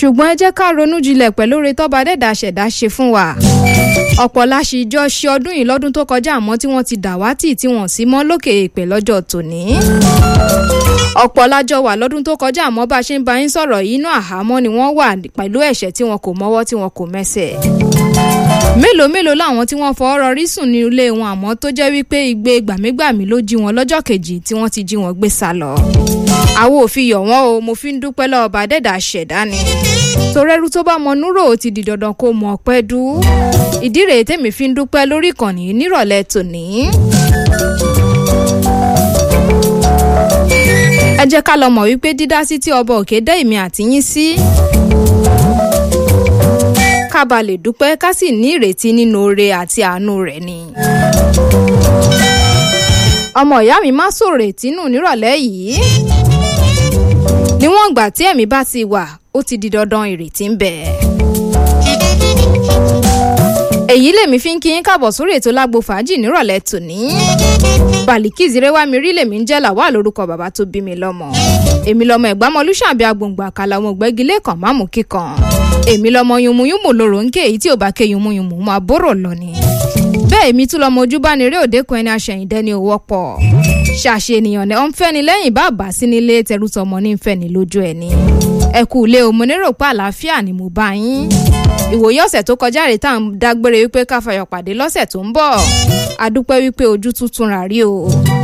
ṣùgbọ́n ẹ jẹ́ ká ronú jinlẹ̀ pẹ̀lú oore tọ́ba dẹ́dà ṣẹ̀dá ṣe fún wa ọ̀pọ̀ la ṣì jọ ṣe ọdún yìí lọ́dún tó kọjá àmọ́ tí wọ́n ti dàwátì tí wọ́n sì mọ́ lókè èèpẹ̀ lọ́jọ́ tòní ọ̀pọ̀ lájọ wà lọ́dún tó kọjá àmọ́ bá a ṣe ń bá yín sọ̀rọ̀ yìí inú àhámọ́ ni wọ́n wà pẹ̀lú ẹ̀ṣẹ̀ tí wọn kò mọ́wọ́ tí wọn kò mẹ́sẹ̀ mélòó mélòó làwọn tí wọ́n fọwọ́ rọrí sùn ní ilé wọn àmọ́ tó jẹ́ wípé igbe gbàmígbàmí ló jí wọn lọ́jọ́ kejì tí wọ́n ti jí wọn gbé sá lọ. àwo òfin yọ̀ wọ́n o mo fi ń dúpẹ́ lọ́wọ́ bá dẹ́dà ṣẹ̀dá ni. torẹ́rú tó bá mọ núrò ó ti di dandan kó mọ ọpẹ́ dú. ìdí rèé tèmi fi ń dúpẹ́ lórí ìkànnì nírọ̀lẹ́ tòní. ẹ jẹ́ ká lọ mọ̀ wípé dídá sí tí ọba òkè dá èmi àtìyín sí ká ba lè dúpẹ́ ká sì ní ìrètí nínú oore àti àánú rẹ̀ ni. ọmọ ìyá mi má sòrè tínú nírọ̀lẹ́ yìí. níwọ̀n ìgbà tí ẹ̀mí bá ti wà ó ti di dandan ìrètí ń bẹ. èyí lèmi fi ń kí yín káàbọ̀ sórí ètò lágbo fàájì nírọ̀lẹ́ tòní. Bàlíkì Zírẹ́wá mi rí lèmi ń jẹ́ làwà lórúkọ bàbá tó bí mi lọ́mọ. èmi lọmọ ẹ̀gbámọlúṣàbí agbòǹgbò àkàlà ọmọ ògbẹ́gilé kan máàmù kíkan. èmi lọmọ yunmuyunmu lòrò ń ké èyí tí ò bá ké yunmuyunmu máa bóró lọ ni. bẹ́ẹ̀ èmi tún lọmọ ojúbániré òdekùn ẹni aṣẹ̀yìndẹ́ ni òwò pọ̀. ṣàṣe ènìyàn ní ọ̀n fẹ́ni lẹ́yìn bá bá sí nílé tẹrútọmọ ní fẹ́ni lójú ẹni. ẹ kú ilé o mo nérò pé àlàáfíà ni mo bá yín. ìwòye ọ̀sẹ̀ tó kọjá rèé tá à ń dágbére wípé ká fayọ̀ pàdé lọ́sẹ̀ tó ń bọ̀. a dúpẹ́ wípé ojú tuntun rà rí o